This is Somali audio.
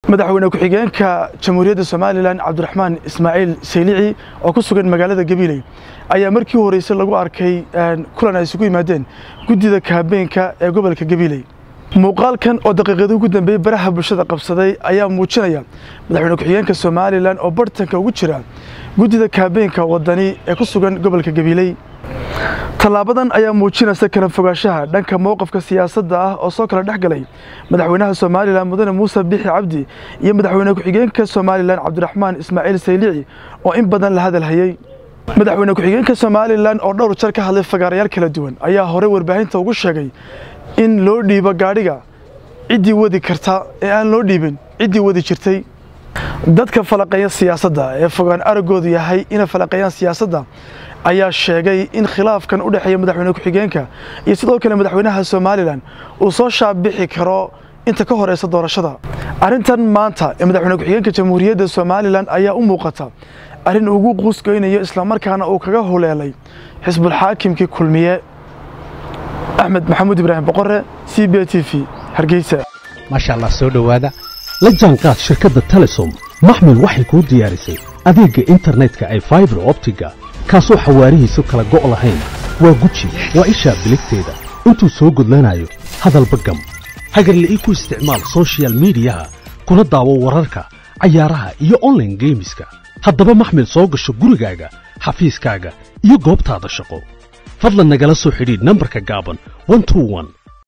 madaxweyne ku-xigeenka jamhuuriyadda somalilan cabdiraxmaan ismaaciil saylici oo ku sugan magaalada gabiley ayaa markii u horreysay lagu arkay kulan ay isugu yimaadeen guddida kaabeenka ee gobolka gabiley muuqaalkan oo daqiiqadii ugu dambeeyey baraha bulshada qabsaday ayaa muujinaya madaxweyne ku-xigeenka somalilan oo bartanka ugu jira guddida kaabeenka wadani ee ku sugan gobolka gabiley tallaabadan ayaa muujinaysa kala fogaanshaha dhanka mowqafka siyaasadda ah oo soo kala dhex galay madaxweynaha somalilan mudane muuse bixi cabdi iyo madaxweyne ku-xigeenka somalilan cabdiraxmaan ismaaciil saylici oo in badan la hadal hayey madaxweyne ku-xigeenka somalilan oo dhowr jar ka hadlay fagaarayaal kala duwan ayaa horey warbaahinta ugu sheegay in loo dhiibo gaadhiga ciddii wadi karta ee aan loo dhiibin ciddii wadi jirtay dadka falaqeeya siyaasadda ee fogaan araggoodu yahay inay falaqeeyaan siyaasadda ayaa sheegay in khilaafkan u dhexeeya madaxweyne ku-xigeenka iyo sidoo kale madaxweynaha somalilan uu soo shaabixi karo inta ka horeysa doorashada arrintan maanta ee madaxweyne ku-xigeenka jamhuuriyadda somalilan ayaa u muuqata arrin ugu quusgoynayo islamarkaana uu kaga huleelay xisbulxaakimkii kulmiye axmed maxamuud ibraahim boqore c b t v hargeysa maasha allah soo dhowaada la jaanqaad shirkadda telesom maxmil waxay kuu diyaarisay adeegga internetka ay faibar optiga kaasoo xawaarihiisu kala go' lahayn waa guji waa ishaa biligteeda intuu soo gudlanayo hadalba gam hagarla'ii ku isticmaal sochial miidiyaha kuna daawo wararka cayaaraha iyo onlaine geemiska haddaba maxmil soo gasho gurigaaga xafiiskaaga iyo goobtaada shaqo fadlan nagala soo xidhiidh nambarka gaaban